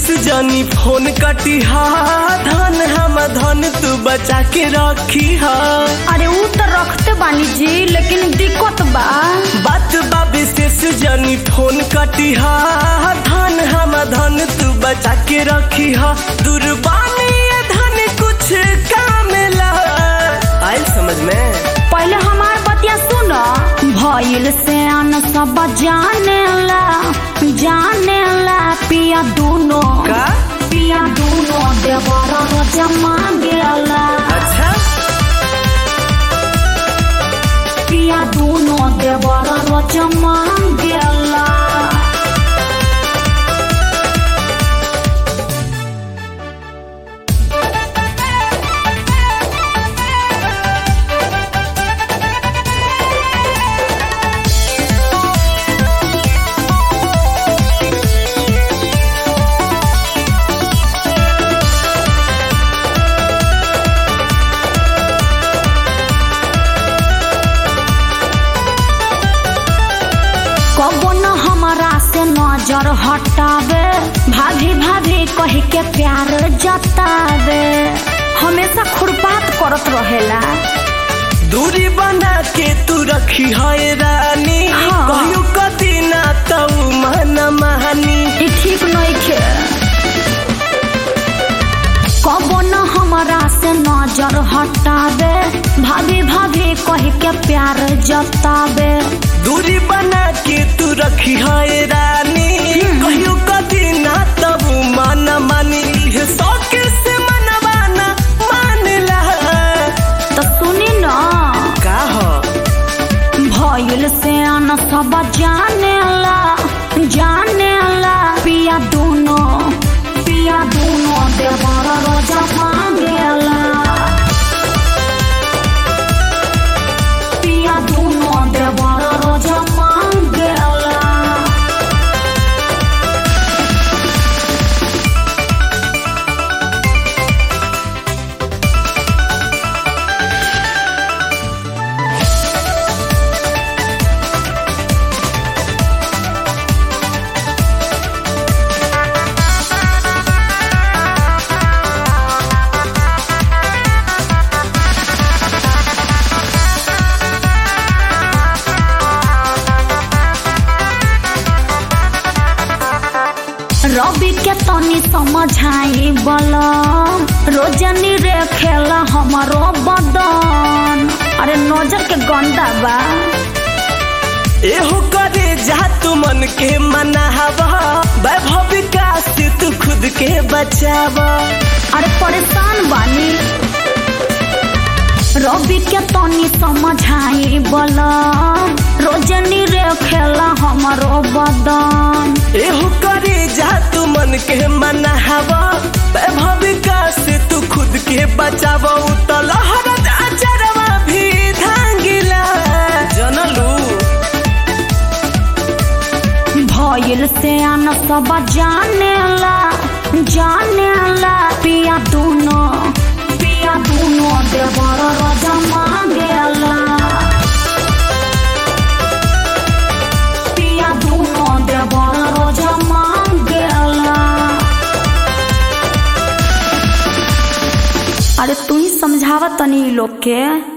विशेष जानी फोन कटी हा धन हम धन तू बचा के रखी हा अरे ऊ तो रखते बानी जी लेकिन दिक्कत बा बात बा विशेष जानी फोन कटी हा धन हम धन तू बचा के रखी हा दुर्बानी ये धन कुछ काम ला आयल समझ में पहले हमार बतिया सुनो भइल से अन सब जाने ला जाने ला पिया दूनो का पिया दूनो देवर रोजा मांगेला अच्छा पिया दूनो देवर रोजा मांगेला कबो न हमारा से नजर हटावे भाभी भाभी कह के प्यार जतावे हमेशा खुरपात करत रहेला दूरी बना के तू रखी है रानी हाँ। कहियो कदी ना तऊ मन महानी ई ठीक नइखे कबो न हमारा से नजर हटावे भाभी भाभी कह के प्यार जतावे दूरी बना के तू रखी है रानी कहियो कदी ना तऊ मन मानी ये शौक से मनवाना मान ला तो सुनी न का हो भइल से अन सब जाने ला जाने ला पिया दूनो पिया दूनो देवर रोजा मांगेला पिया दूनो देवर रोजा मांगेला रवि के तनी समझाई बल रोजनी रे खेला हमारो बदन अरे नजर के गंदा बा एहो करे जा तू मन के मनावा वैभव विकास से तू खुद के बचावा अरे परेशान बानी रवि के तनी समझाई बल रोजनी रे खेला हमारो बदन एहो करे जा तू मन के मनावा वैभव विकास से तू खुद के बचावा उतल हरद अचरवा भी धांगिला जनलू भइल से अन सब जाने ला जाने ला पिया दूनो पिया दूनो देवर रोजा मांगेला पिया दूनो देवर रोजा मांगेला अरे तू ही समझावा तनी इ लोग के